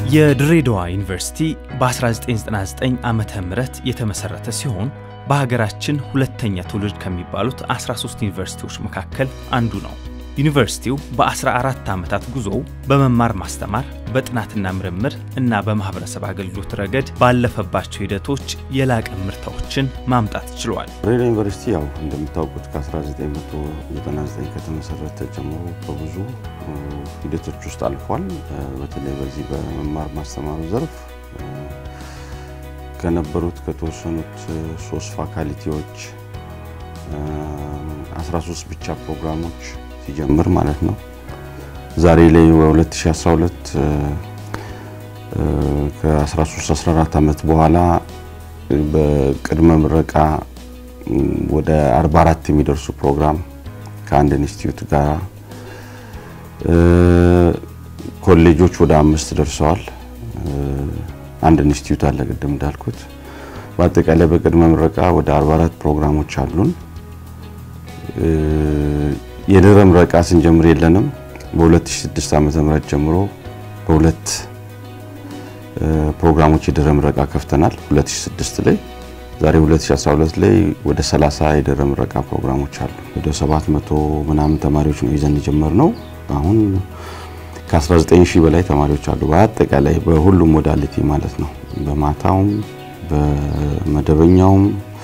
የድሬዳዋ ዩኒቨርሲቲ በ1999 ዓመተ ምህረት የተመሰረተ ሲሆን በሀገራችን ሁለተኛ ትውልድ ከሚባሉት 13 ዩኒቨርሲቲዎች መካከል አንዱ ነው። ዩኒቨርሲቲው በ14 ዓመታት ጉዞው በመማር ማስተማር፣ በጥናትና ምርምር እና በማህበረሰብ አገልግሎት ረገድ ባለፈባቸው ሂደቶች የላቀ ምርታዎችን ማምጣት ችሏል። ድሬዳዋ ዩኒቨርሲቲ ያው እንደምታውቁት ከ1999 ከተመሰረተ ጀምሮ በብዙ ሂደቶች ውስጥ አልፏል። በተለይ በዚህ በመማር ማስተማሩ ዘርፍ ከነበሩት ከተወሰኑት ሶስት ፋካልቲዎች 13 ብቻ ፕሮግራሞች ሲጀምር ማለት ነው ዛሬ ላይ በ2012 ከ13 14 ዓመት በኋላ በቅድመ ምረቃ ወደ 44 የሚደርሱ ፕሮግራም ከአንድ ኢንስቲትዩት ጋር ኮሌጆች ወደ አምስት ደርሰዋል። አንድ ኢንስቲትዩት አለ ቅድም እንዳልኩት። በአጠቃላይ በቅድመ ምረቃ ወደ 44 ፕሮግራሞች አሉን። የድህረ ምረቃ ስንጀምር የለንም። በ2006 ዓ.ም ጀምሮ በሁለት ፕሮግራሞች የድህረ ምረቃ ከፍተናል። 2006 ላይ ዛሬ 2012 ላይ ወደ 30 የድህረ ምረቃ ፕሮግራሞች አሉ። ወደ 700 ምናምን ተማሪዎች ነው ይዘን የጀመርነው። አሁን ከ19 ሺህ በላይ ተማሪዎች አሉ። በአጠቃላይ በሁሉም ሞዳሊቲ ማለት ነው። በማታውም በመደበኛውም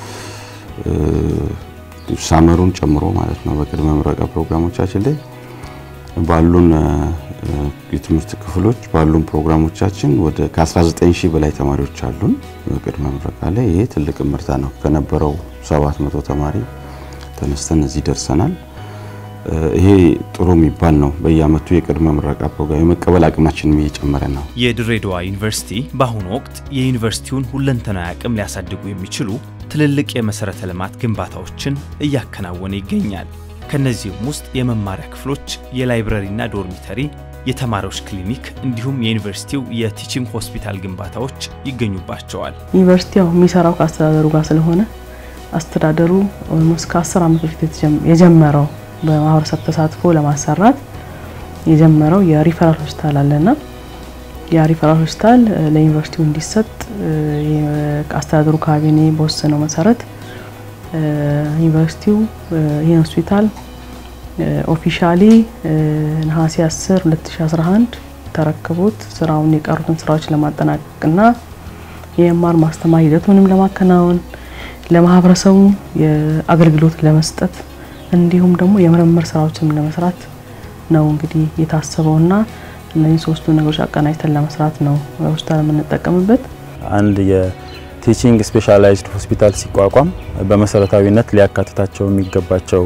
ሳመሩን ጨምሮ ማለት ነው። በቅድመ ምረቃ ፕሮግራሞቻችን ላይ ባሉን የትምህርት ክፍሎች ባሉን ፕሮግራሞቻችን ወደ ከ19 ሺህ በላይ ተማሪዎች አሉን በቅድመ ምረቃ ላይ። ይሄ ትልቅ ምርታ ነው። ከነበረው 700 ተማሪ ተነስተን እዚህ ደርሰናል። ይሄ ጥሩ የሚባል ነው። በየአመቱ የቅድመ ምረቃ ፕሮግራም የመቀበል አቅማችንም እየጨመረ ነው። የድሬዳዋ ዩኒቨርሲቲ በአሁኑ ወቅት የዩኒቨርሲቲውን ሁለንተናዊ አቅም ሊያሳድጉ የሚችሉ ትልልቅ የመሰረተ ልማት ግንባታዎችን እያከናወነ ይገኛል። ከነዚህም ውስጥ የመማሪያ ክፍሎች፣ የላይብረሪና ዶርሚተሪ፣ የተማሪዎች ክሊኒክ እንዲሁም የዩኒቨርሲቲው የቲችንግ ሆስፒታል ግንባታዎች ይገኙባቸዋል። ዩኒቨርሲቲ ያው የሚሰራው ከአስተዳደሩ ጋር ስለሆነ አስተዳደሩ ኦልሞስት ከ10 ዓመት በፊት የጀመረው በማህበረሰብ ተሳትፎ ለማሰራት የጀመረው የሪፈራል ሆስፒታል አለና ያ ሪፈራል ሆስፒታል ለዩኒቨርሲቲው እንዲሰጥ አስተዳደሩ ካቢኔ በወሰነው መሰረት ዩኒቨርሲቲው ይህን ሆስፒታል ኦፊሻሊ ነሐሴ 10 2011 ተረክቦት ስራውን የቀሩትን ስራዎች ለማጠናቀቅና የመማር ማስተማር ሂደቱንም ለማከናወን ለማህበረሰቡ የአገልግሎት ለመስጠት እንዲሁም ደግሞ የምርምር ስራዎችንም ለመስራት ነው እንግዲህ የታሰበውና እነዚህ ሶስቱ ነገሮች አቀናጅተን ለመስራት ነው ሆስፒታል የምንጠቀምበት። አንድ የቲቺንግ ስፔሻላይዝድ ሆስፒታል ሲቋቋም በመሰረታዊነት ሊያካትታቸው የሚገባቸው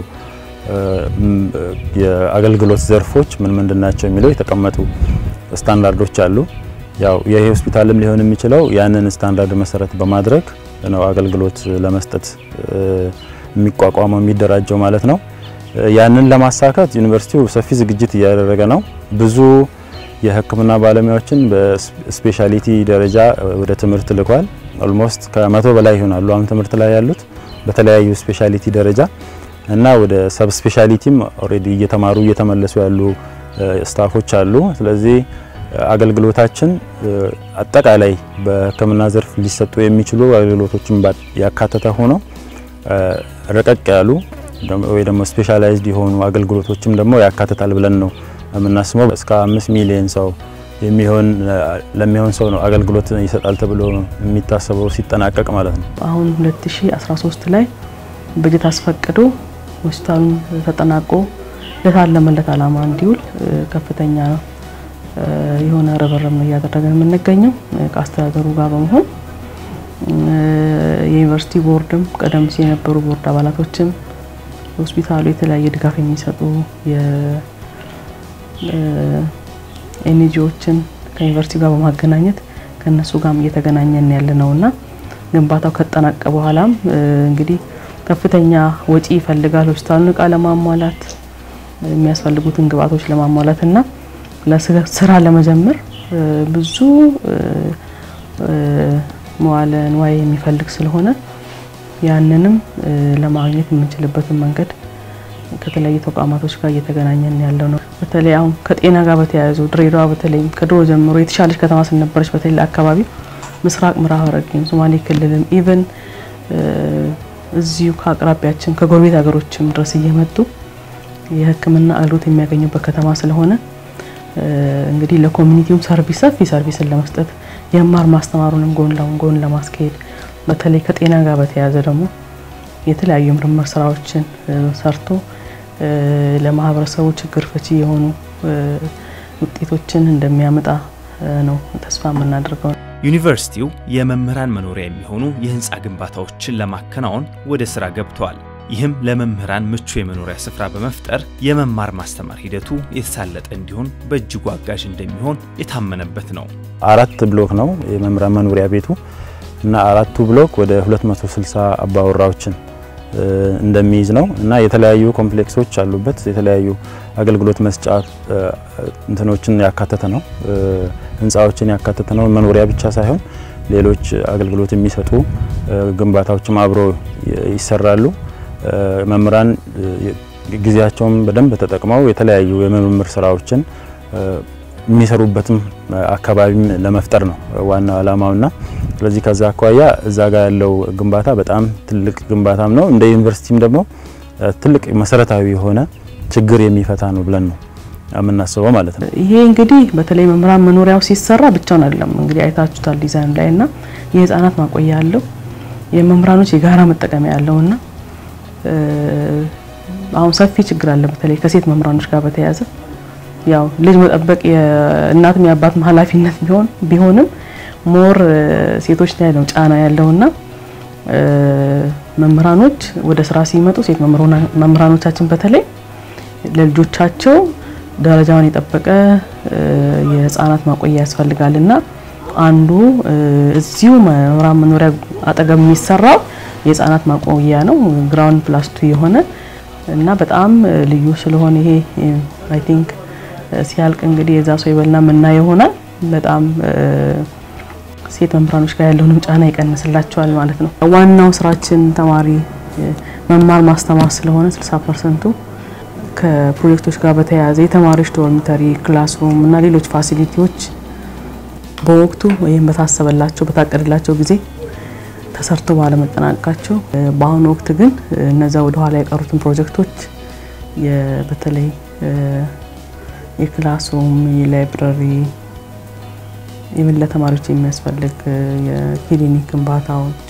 የአገልግሎት ዘርፎች ምን ምንድን ናቸው የሚለው የተቀመጡ ስታንዳርዶች አሉ። ያው ይሄ ሆስፒታልም ሊሆን የሚችለው ያንን ስታንዳርድ መሰረት በማድረግ ነው አገልግሎት ለመስጠት የሚቋቋመው የሚደራጀው ማለት ነው። ያንን ለማሳካት ዩኒቨርሲቲው ሰፊ ዝግጅት እያደረገ ነው። ብዙ የሕክምና ባለሙያዎችን በስፔሻሊቲ ደረጃ ወደ ትምህርት ልኳል። ኦልሞስት ከመቶ በላይ ይሆናሉ አሁን ትምህርት ላይ ያሉት በተለያዩ ስፔሻሊቲ ደረጃ እና ወደ ሰብ ስፔሻሊቲም ኦልሬዲ እየተማሩ እየተመለሱ ያሉ ስታፎች አሉ። ስለዚህ አገልግሎታችን አጠቃላይ በሕክምና ዘርፍ ሊሰጡ የሚችሉ አገልግሎቶችን ያካተተ ሆኖ ረቀቅ ያሉ ወይ ደግሞ ስፔሻላይዝድ የሆኑ አገልግሎቶችም ደግሞ ያካትታል ብለን ነው የምናስበው። እስከ አምስት ሚሊዮን ሰው የሚሆን ለሚሆን ሰው ነው አገልግሎት ይሰጣል ተብሎ የሚታሰበው ሲጠናቀቅ ማለት ነው። አሁን 2013 ላይ በጀት አስፈቅዶ ሆስፒታሉ ተጠናቆ ለታለመለት ዓላማ እንዲውል ከፍተኛ የሆነ ርብርብ ነው እያደረገን የምንገኘው ከአስተዳደሩ ጋር በመሆን የዩኒቨርሲቲ ቦርድም ቀደም ሲል የነበሩ ቦርድ አባላቶችም ሆስፒታሉ የተለያየ ድጋፍ የሚሰጡ ኤንጂኦችን ከዩኒቨርሲቲ ጋር በማገናኘት ከነሱ ጋር እየተገናኘን ያለ ነውና ግንባታው ከተጠናቀቀ በኋላም እንግዲህ ከፍተኛ ወጪ ይፈልጋል። ሆስፒታሉን እቃ ለማሟላት የሚያስፈልጉትን ግብአቶች ለማሟላት እና ለስራ ለመጀመር ብዙ መዋለ ንዋይ የሚፈልግ ስለሆነ ያንንም ለማግኘት የምንችልበትን መንገድ ከተለያዩ ተቋማቶች ጋር እየተገናኘን ያለው ነው። በተለይ አሁን ከጤና ጋር በተያያዙ ድሬዳዋ በተለይ ከድሮ ጀምሮ የተሻለች ከተማ ስለነበረች በተለይ አካባቢ ምስራቅ ምዕራብ ሐረርጌም ሶማሌ ክልልም ኢቨን እዚሁ ከአቅራቢያችን ከጎረቤት ሀገሮችም ድረስ እየመጡ የሕክምና አገልግሎት የሚያገኙበት ከተማ ስለሆነ እንግዲህ ለኮሚኒቲውም ሰርቪስ ሰፊ ሰርቪስን ለመስጠት የመማር ማስተማሩንም ጎን ለጎን ለማስካሄድ በተለይ ከጤና ጋር በተያያዘ ደግሞ የተለያዩ ምርምር ስራዎችን ሰርቶ ለማህበረሰቡ ችግር ፈቺ የሆኑ ውጤቶችን እንደሚያመጣ ነው ተስፋ የምናደርገው። ዩኒቨርሲቲው የመምህራን መኖሪያ የሚሆኑ የህንፃ ግንባታዎችን ለማከናወን ወደ ስራ ገብተዋል። ይህም ለመምህራን ምቹ የመኖሪያ ስፍራ በመፍጠር የመማር ማስተማር ሂደቱ የተሳለጠ እንዲሆን በእጅጉ አጋዥ እንደሚሆን የታመነበት ነው። አራት ብሎክ ነው የመምህራን መኖሪያ ቤቱ እና አራቱ ብሎክ ወደ 260 አባወራዎችን እንደሚይዝ ነው እና የተለያዩ ኮምፕሌክሶች አሉበት። የተለያዩ አገልግሎት መስጫ እንትኖችን ያካተተ ነው፣ ህንፃዎችን ያካተተ ነው። መኖሪያ ብቻ ሳይሆን ሌሎች አገልግሎት የሚሰጡ ግንባታዎችም አብሮ ይሰራሉ። መምህራን ጊዜያቸውን በደንብ ተጠቅመው የተለያዩ የምርምር ስራዎችን የሚሰሩበትም አካባቢም ለመፍጠር ነው ዋናው ዓላማውና ስለዚህ ከዛ አኳያ እዛ ጋር ያለው ግንባታ በጣም ትልቅ ግንባታም ነው። እንደ ዩኒቨርሲቲም ደግሞ ትልቅ መሰረታዊ የሆነ ችግር የሚፈታ ነው ብለን ነው የምናስበው ማለት ነው። ይሄ እንግዲህ በተለይ መምህራን መኖሪያው ሲሰራ ብቻውን አይደለም እንግዲህ አይታችሁታል ዲዛይን ላይ እና የህፃናት ማቆያ ያለው የመምህራኖች የጋራ መጠቀሚያ ያለውና አሁን ሰፊ ችግር አለ በተለይ ከሴት መምህራኖች ጋር በተያያዘ ያው ልጅ መጠበቅ የእናትም የአባትም ኃላፊነት ቢሆን ቢሆንም ሞር ሴቶች ላይ ነው ጫና ያለውና መምህራኖች ወደ ስራ ሲመጡ ሴት መምህራኖቻችን በተለይ ለልጆቻቸው ደረጃውን የጠበቀ የህፃናት ማቆያ ያስፈልጋልና አንዱ እዚሁ መምህራን መኖሪያ አጠገብ የሚሰራው የህፃናት ማቆያ ነው። ግራውንድ ፕላስ ቱ የሆነ እና በጣም ልዩ ስለሆነ ይሄ አይ ቲንክ ሲያልቅ እንግዲህ የዛ ሰው ይበልና ምናየው ይሆናል። በጣም ሴት መምህራኖች ጋር ያለውንም ጫና ይቀንስላቸዋል ማለት ነው። ዋናው ስራችን ተማሪ መማር ማስተማር ስለሆነ 60 ፐርሰንቱ ከፕሮጀክቶች ጋር በተያያዘ የተማሪዎች ዶርሚተሪ፣ ክላስሩም እና ሌሎች ፋሲሊቲዎች በወቅቱ ወይም በታሰበላቸው በታቀደላቸው ጊዜ ተሰርቶ ባለመጠናቀቃቸው በአሁኑ ወቅት ግን እነዛ ወደ ኋላ የቀሩትን ፕሮጀክቶች በተለይ የክላስሩም፣ የላይብረሪ ኢቭን ለተማሪዎች የሚያስፈልግ የክሊኒክ ግንባታዎች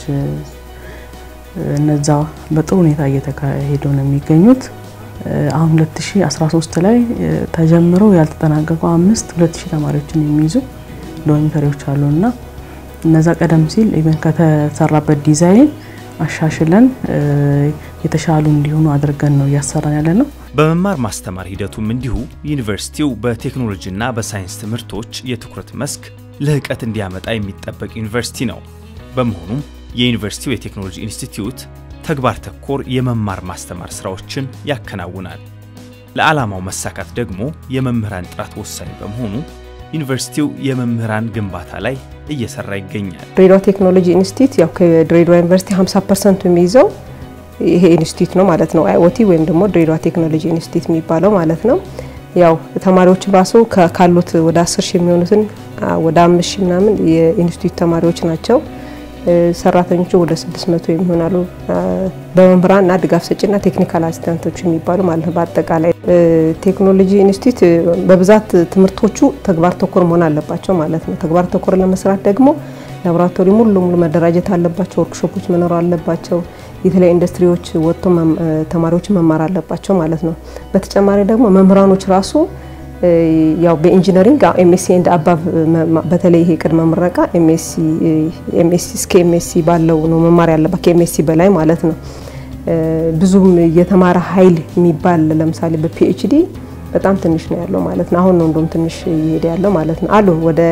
እነዛ በጥሩ ሁኔታ እየተካሄዱ ነው የሚገኙት። አሁን 2013 ላይ ተጀምረው ያልተጠናቀቁ አምስት 2000 ተማሪዎችን የሚይዙ ዶርሚተሪዎች አሉና እነዛ ቀደም ሲል ኢቨን ከተሰራበት ዲዛይን አሻሽለን የተሻሉ እንዲሆኑ አድርገን ነው እያሰራን ያለ ነው። በመማር ማስተማር ሂደቱም እንዲሁ ዩኒቨርሲቲው በቴክኖሎጂና በሳይንስ ትምህርቶች የትኩረት መስክ ልህቀት እንዲያመጣ የሚጠበቅ ዩኒቨርሲቲ ነው። በመሆኑም የዩኒቨርሲቲው የቴክኖሎጂ ኢንስቲትዩት ተግባር ተኮር የመማር ማስተማር ስራዎችን ያከናውናል። ለዓላማው መሳካት ደግሞ የመምህራን ጥራት ወሳኝ በመሆኑ ዩኒቨርሲቲው የመምህራን ግንባታ ላይ እየሰራ ይገኛል። ድሬዳዋ ቴክኖሎጂ ኢንስቲትዩት ያው ከድሬዳዋ ዩኒቨርሲቲ 50 ፐርሰንቱ የሚይዘው ይሄ ኢንስቲትዩት ነው ማለት ነው። አይኦቲ ወይም ደግሞ ድሬዳዋ ቴክኖሎጂ ኢንስቲትዩት የሚባለው ማለት ነው። ያው ተማሪዎች ራሱ ካሉት ወደ 10 ሺህ የሚሆኑትን ወደ 5 ሺህ ምናምን የኢንስቲትዩት ተማሪዎች ናቸው። ሰራተኞቹ ወደ 600 የሚሆናሉ በመምህራን እና ድጋፍ ሰጪና ቴክኒካል አሲስታንቶች የሚባሉ ማለት ነው። በአጠቃላይ ቴክኖሎጂ ኢንስቲትዩት በብዛት ትምህርቶቹ ተግባር ተኮር መሆን አለባቸው ማለት ነው። ተግባር ተኮር ለመስራት ደግሞ ላቦራቶሪ ሙሉ ለሙሉ መደራጀት አለባቸው። ወርክሾፖች መኖር አለባቸው። የተለያዩ ኢንዱስትሪዎች ወጥቶ ተማሪዎች መማር አለባቸው ማለት ነው። በተጨማሪ ደግሞ መምህራኖች ራሱ ያው በኢንጂነሪንግ ኤምኤስሲ ኤንድ አባብ በተለይ ይሄ ቅድመ ምረቃ ኤምኤስሲ እስከ ኤምኤስሲ ባለው ነው መማር ያለባት ከኤምኤስሲ በላይ ማለት ነው። ብዙም የተማረ ኃይል የሚባል ለምሳሌ በፒኤችዲ በጣም ትንሽ ነው ያለው ማለት ነው። አሁን ነው እንደውም ትንሽ እየሄደ ያለው ማለት ነው። አሉን ወደ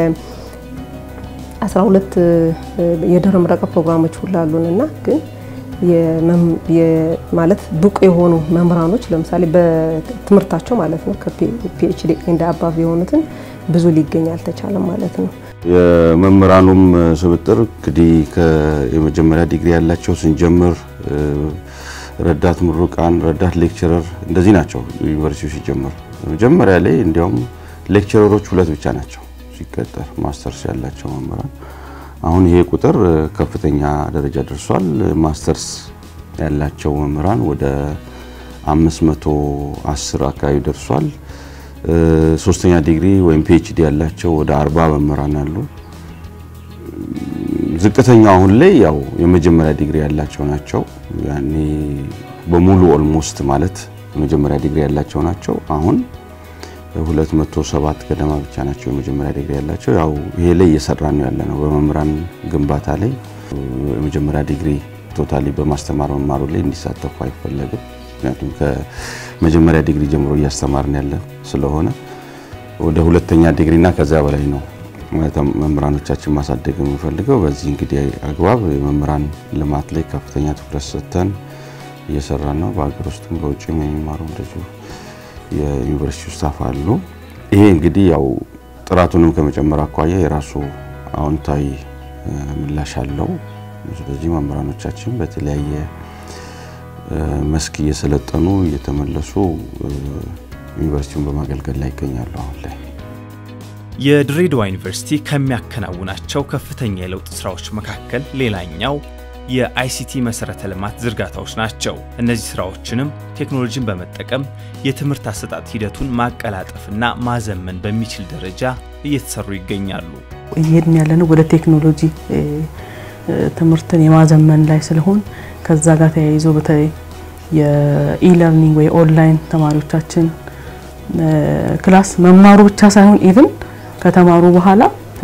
12 የድህረ ምረቃ ፕሮግራሞች ሁሉ አሉን እና ግን ማለት ብቁ የሆኑ መምህራኖች ለምሳሌ በትምህርታቸው ማለት ነው ከፒኤችዲ እንደ አባብ የሆኑትን ብዙ ሊገኝ አልተቻለም ማለት ነው። የመምህራኑም ስብጥር እንግዲህ የመጀመሪያ ዲግሪ ያላቸው ስንጀምር ረዳት ምሩቃን፣ ረዳት ሌክቸረር እንደዚህ ናቸው ዩኒቨርሲቲው ሲጀምር። መጀመሪያ ላይ እንዲያውም ሌክቸረሮች ሁለት ብቻ ናቸው ሲቀጠር ማስተርስ ያላቸው መምህራን። አሁን ይሄ ቁጥር ከፍተኛ ደረጃ ደርሷል። ማስተርስ ያላቸው መምህራን ወደ 510 አካባቢ ደርሷል። ሶስተኛ ዲግሪ ወይም ፒኤችዲ ያላቸው ወደ 40 መምህራን አሉ። ዝቅተኛው አሁን ላይ ያው የመጀመሪያ ዲግሪ ያላቸው ናቸው። ያኔ በሙሉ ኦልሞስት ማለት የመጀመሪያ ዲግሪ ያላቸው ናቸው። አሁን 207 ገደማ ብቻ ናቸው የመጀመሪያ ዲግሪ ያላቸው። ያው ይሄ ላይ እየሰራ ነው ያለ ነው። በመምህራን ግንባታ ላይ የመጀመሪያ ዲግሪ ቶታሊ በማስተማር መማሩ ላይ እንዲሳተፉ አይፈለግም። ምክንያቱም ከመጀመሪያ ዲግሪ ጀምሮ እያስተማርን ያለ ስለሆነ ወደ ሁለተኛ ዲግሪና ከዚያ በላይ ነው መምህራኖቻችን ማሳደግ የምንፈልገው። በዚህ እንግዲህ አግባብ የመምህራን ልማት ላይ ከፍተኛ ትኩረት ሰጥተን እየሰራን ነው። በሀገር ውስጥም በውጭም የሚማሩ እንደዚሁ የዩኒቨርሲቲ ስታፍ አሉ። ይሄ እንግዲህ ያው ጥራቱንም ከመጨመር አኳያ የራሱ አዎንታዊ ምላሽ አለው። ስለዚህ መምህራኖቻችን በተለያየ መስክ እየሰለጠኑ እየተመለሱ ዩኒቨርሲቲውን በማገልገል ላይ ይገኛሉ አሁን ላይ። የድሬዳዋ ዩኒቨርሲቲ ከሚያከናውናቸው ከፍተኛ የለውጥ ስራዎች መካከል ሌላኛው የአይሲቲ መሰረተ ልማት ዝርጋታዎች ናቸው። እነዚህ ስራዎችንም ቴክኖሎጂን በመጠቀም የትምህርት አሰጣጥ ሂደቱን ማቀላጠፍና ማዘመን በሚችል ደረጃ እየተሰሩ ይገኛሉ። እየሄድን ያለነው ወደ ቴክኖሎጂ ትምህርትን የማዘመን ላይ ስለሆን ከዛ ጋር ተያይዞ በተለይ የኢለርኒንግ ወይ ኦንላይን ተማሪዎቻችን ክላስ መማሩ ብቻ ሳይሆን ኢቭን ከተማሩ በኋላ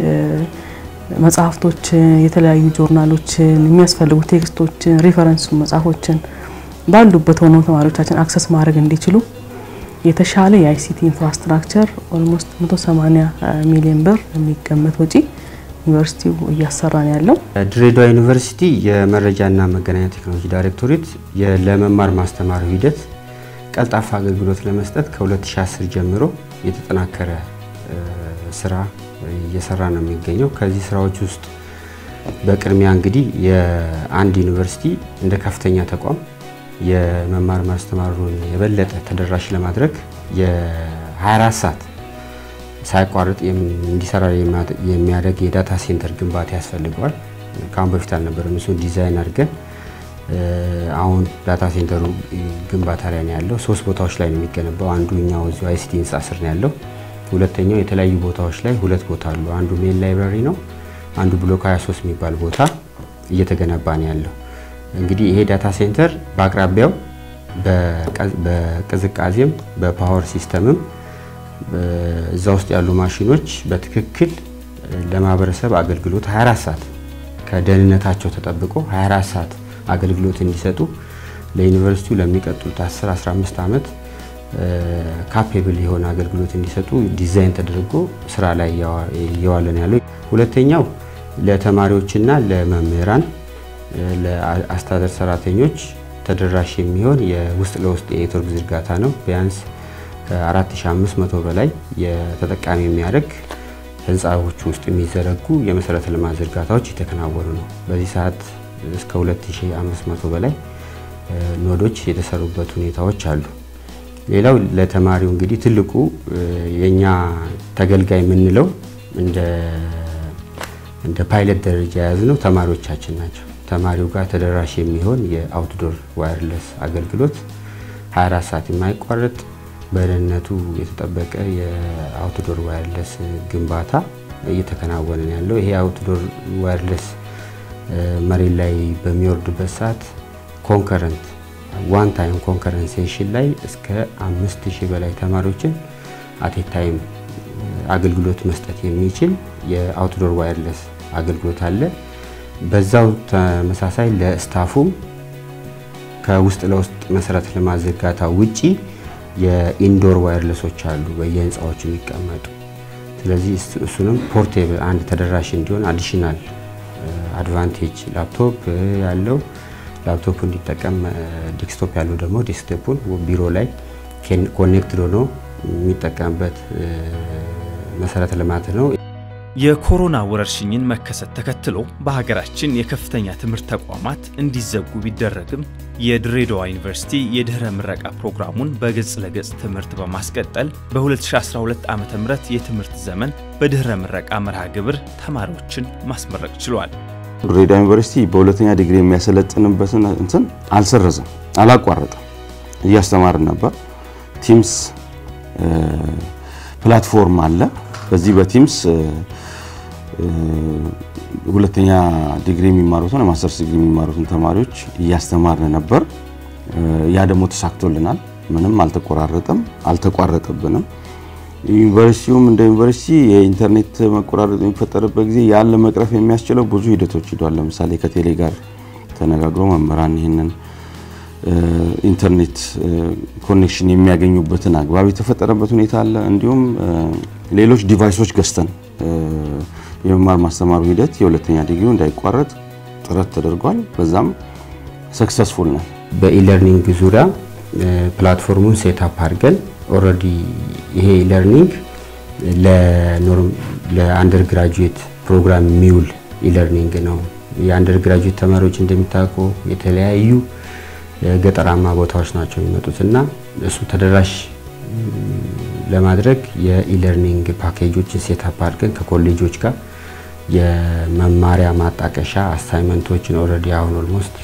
መጽሐፍቶችን፣ የተለያዩ ጆርናሎችን፣ የሚያስፈልጉ ቴክስቶችን፣ ሪፈረንስ መጽሐፎችን ባሉበት ሆነው ተማሪዎቻችን አክሰስ ማድረግ እንዲችሉ የተሻለ የአይሲቲ ኢንፍራስትራክቸር ኦልሞስት 180 ሚሊዮን ብር የሚገመት ወጪ ዩኒቨርሲቲው እያሰራን ያለው። ድሬዳዋ ዩኒቨርሲቲ የመረጃና መገናኛ ቴክኖሎጂ ዳይሬክቶሬት ለመማር ማስተማር ሂደት ቀልጣፋ አገልግሎት ለመስጠት ከ2010 ጀምሮ የተጠናከረ ስራ እየሰራ ነው የሚገኘው። ከዚህ ስራዎች ውስጥ በቅድሚያ እንግዲህ የአንድ ዩኒቨርሲቲ እንደ ከፍተኛ ተቋም የመማር ማስተማሩን የበለጠ ተደራሽ ለማድረግ የ24 ሰዓት ሳይቋርጥ እንዲሰራ የሚያደርግ የዳታ ሴንተር ግንባታ ያስፈልገዋል። ከአሁን በፊት አልነበረም። እሱ ዲዛይን አድርገን አሁን ዳታ ሴንተሩ ግንባታ ላይ ነው ያለው። ሶስት ቦታዎች ላይ ነው የሚገነባው። አንዱ እኛው እዚሁ አይሲቲ ህንፃ ስር ነው ያለው። ሁለተኛው የተለያዩ ቦታዎች ላይ ሁለት ቦታ አሉ። አንዱ ሜን ላይብራሪ ነው። አንዱ ብሎክ 23 የሚባል ቦታ እየተገነባ ነው ያለው። እንግዲህ ይሄ ዳታ ሴንተር በአቅራቢያው በቅዝቃዜም በፓወር ሲስተምም እዛ ውስጥ ያሉ ማሽኖች በትክክል ለማህበረሰብ አገልግሎት 24 ሰዓት ከደህንነታቸው ተጠብቆ 24 ሰዓት አገልግሎት እንዲሰጡ ለዩኒቨርሲቲው ለሚቀጥሉት 10 15 ዓመት ካፔብል የሆነ አገልግሎት እንዲሰጡ ዲዛይን ተደርጎ ስራ ላይ እየዋለን ያለው። ሁለተኛው ለተማሪዎችና ለመምህራን ለአስተዳደር ሰራተኞች ተደራሽ የሚሆን የውስጥ ለውስጥ የኔትወርክ ዝርጋታ ነው። ቢያንስ ከ4500 በላይ የተጠቃሚ የሚያደርግ ህንፃዎች ውስጥ የሚዘረጉ የመሰረተ ልማት ዝርጋታዎች የተከናወኑ ነው። በዚህ ሰዓት እስከ 2500 በላይ ኖዶች የተሰሩበት ሁኔታዎች አሉ። ሌላው ለተማሪው እንግዲህ ትልቁ የኛ ተገልጋይ የምንለው እንደ ፓይለት ደረጃ የያዝነው ተማሪዎቻችን ናቸው። ተማሪው ጋር ተደራሽ የሚሆን የአውትዶር ዋየርለስ አገልግሎት 24 ሰዓት የማይቋረጥ በደህንነቱ የተጠበቀ የአውትዶር ዋየርለስ ግንባታ እየተከናወነ ነው ያለው። ይሄ አውትዶር ዋየርለስ መሬት ላይ በሚወርድበት ሰዓት ኮንከረንት ዋን ታይም ኮንከረንት ሴሽን ላይ እስከ አምስት ሺህ በላይ ተማሪዎችን አቴ ታይም አገልግሎት መስጠት የሚችል የአውትዶር ዋየርለስ አገልግሎት አለ። በዛው ተመሳሳይ ለስታፉም ከውስጥ ለውስጥ መሰረተ ልማት ዝርጋታ ውጪ የኢንዶር ዋየርለሶች አሉ በየህንፃዎቹ የሚቀመጡ። ስለዚህ እሱንም ፖርቴብል አንድ ተደራሽ እንዲሆን አዲሽናል አድቫንቴጅ ላፕቶፕ ያለው ላፕቶፕ እንዲጠቀም ዴስክቶፕ ያለው ደግሞ ዴስክቶፑን ቢሮ ላይ ኮኔክትድ ሆኖ የሚጠቀምበት መሰረተ ልማት ነው። የኮሮና ወረርሽኝን መከሰት ተከትሎ በሀገራችን የከፍተኛ ትምህርት ተቋማት እንዲዘጉ ቢደረግም የድሬዳዋ ዩኒቨርሲቲ የድኅረ ምረቃ ፕሮግራሙን በገጽ ለገጽ ትምህርት በማስቀጠል በ2012 ዓ ም የትምህርት ዘመን በድኅረ ምረቃ መርሃ ግብር ተማሪዎችን ማስመረቅ ችሏል። ድሬዳዋ ዩኒቨርሲቲ በሁለተኛ ዲግሪ የሚያሰለጥንበትን እንትን አልሰረዘም፣ አላቋረጠም። እያስተማርን ነበር። ቲምስ ፕላትፎርም አለ። በዚህ በቲምስ ሁለተኛ ዲግሪ የሚማሩትን ማስተርስ ዲግሪ የሚማሩትን ተማሪዎች እያስተማርን ነበር። ያ ደግሞ ተሳክቶልናል። ምንም አልተቆራረጠም፣ አልተቋረጠብንም። ዩኒቨርሲቲውም እንደ ዩኒቨርሲቲ የኢንተርኔት መቆራረጥ የሚፈጠርበት ጊዜ ያን ለመቅረፍ የሚያስችለው ብዙ ሂደቶች ሂዷል። ለምሳሌ ከቴሌ ጋር ተነጋግሮ መምህራን ይህንን ኢንተርኔት ኮኔክሽን የሚያገኙበትን አግባብ የተፈጠረበት ሁኔታ አለ። እንዲሁም ሌሎች ዲቫይሶች ገዝተን የመማር ማስተማሩ ሂደት የሁለተኛ ዲግሪ እንዳይቋረጥ ጥረት ተደርጓል። በዛም ሰክሰስፉል ነው። በኢለርኒንግ ዙሪያ ፕላትፎርሙን ሴታፕ አድርገን ኦልሬዲ ይሄ ኢለርኒንግ ለአንደር ግራጁዌት ፕሮግራም የሚውል ኢለርኒንግ ነው። የአንደር ግራጁዌት ተማሪዎች እንደሚታወቁ የተለያዩ ገጠራማ ቦታዎች ናቸው የሚመጡት እና እሱ ተደራሽ ለማድረግ የኢለርኒንግ ፓኬጆችን ሴታፕ አድርገን ከኮሌጆች ጋር የመማሪያ ማጣቀሻ አሳይመንቶችን ኦልሬዲ አሁን ኦልሞስት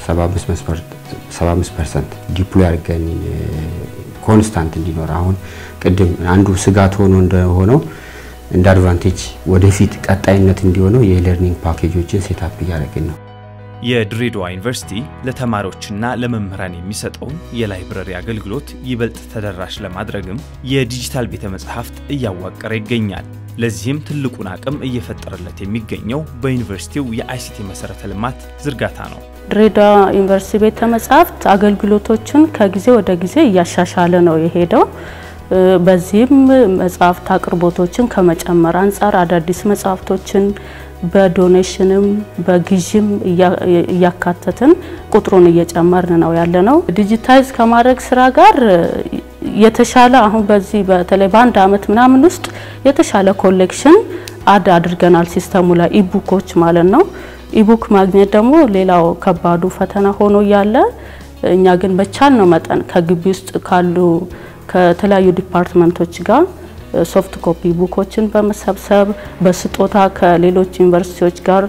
75 ፐርሰንት ዲፕሎይ አድርገን ኮንስታንት እንዲኖር አሁን ቅድም አንዱ ስጋት ሆኖ እንደሆነው እንደ አድቫንቴጅ ወደፊት ቀጣይነት እንዲሆነው የኢለርኒንግ ፓኬጆችን ሴታፕ እያደረግን ነው። የድሬዳዋ ዩኒቨርሲቲ ለተማሪዎችና ለመምህራን የሚሰጠውን የላይብረሪ አገልግሎት ይበልጥ ተደራሽ ለማድረግም የዲጂታል ቤተ መጻሕፍት እያዋቀረ ይገኛል። ለዚህም ትልቁን አቅም እየፈጠረለት የሚገኘው በዩኒቨርሲቲው የአይሲቲ መሰረተ ልማት ዝርጋታ ነው። ድሬዳዋ ዩኒቨርሲቲ ቤተ መጻሕፍት አገልግሎቶችን ከጊዜ ወደ ጊዜ እያሻሻለ ነው የሄደው። በዚህም መጽሐፍት አቅርቦቶችን ከመጨመር አንጻር አዳዲስ መጽሐፍቶችን በዶኔሽንም በግዥም እያካተትን ቁጥሩን እየጨመርን ነው ያለ ነው። ዲጂታይዝ ከማድረግ ስራ ጋር የተሻለ አሁን በዚህ በተለይ በአንድ አመት ምናምን ውስጥ የተሻለ ኮሌክሽን አድ አድርገናል ሲስተሙ ላይ ኢቡኮች ማለት ነው። ኢቡክ ማግኘት ደግሞ ሌላው ከባዱ ፈተና ሆኖ እያለ እኛ ግን በቻልነው መጠን ከግቢ ውስጥ ካሉ ከተለያዩ ዲፓርትመንቶች ጋር ሶፍት ኮፒ ቡኮችን በመሰብሰብ በስጦታ ከሌሎች ዩኒቨርሲቲዎች ጋር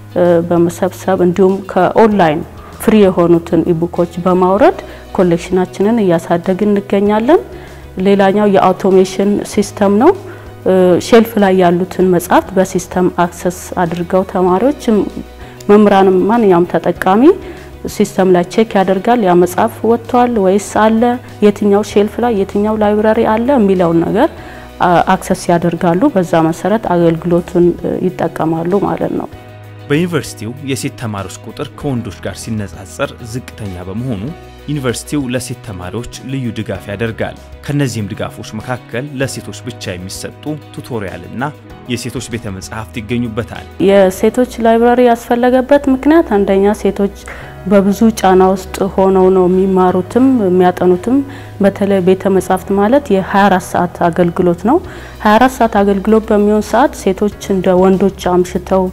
በመሰብሰብ እንዲሁም ከኦንላይን ፍሪ የሆኑትን ኢቡኮች በማውረድ ኮሌክሽናችንን እያሳደግን እንገኛለን። ሌላኛው የአውቶሜሽን ሲስተም ነው። ሼልፍ ላይ ያሉትን መጽሐፍት በሲስተም አክሰስ አድርገው ተማሪዎች፣ መምህራንም ማንኛውም ተጠቃሚ ሲስተም ላይ ቼክ ያደርጋል። ያ መጽሐፍ ወጥቷል ወይስ አለ፣ የትኛው ሼልፍ ላይ የትኛው ላይብራሪ አለ የሚለውን ነገር አክሰስ ያደርጋሉ። በዛ መሰረት አገልግሎቱን ይጠቀማሉ ማለት ነው። በዩኒቨርሲቲው የሴት ተማሪዎች ቁጥር ከወንዶች ጋር ሲነጻጸር ዝቅተኛ በመሆኑ ዩኒቨርሲቲው ለሴት ተማሪዎች ልዩ ድጋፍ ያደርጋል። ከነዚህም ድጋፎች መካከል ለሴቶች ብቻ የሚሰጡ ቱቶሪያልና የሴቶች ቤተ መጻሕፍት ይገኙበታል። የሴቶች ላይብራሪ ያስፈለገበት ምክንያት አንደኛ ሴቶች በብዙ ጫና ውስጥ ሆነው ነው የሚማሩትም የሚያጠኑትም። በተለይ ቤተ መጻሕፍት ማለት የ24 ሰዓት አገልግሎት ነው። 24 ሰዓት አገልግሎት በሚሆን ሰዓት ሴቶች እንደ ወንዶች አምሽተው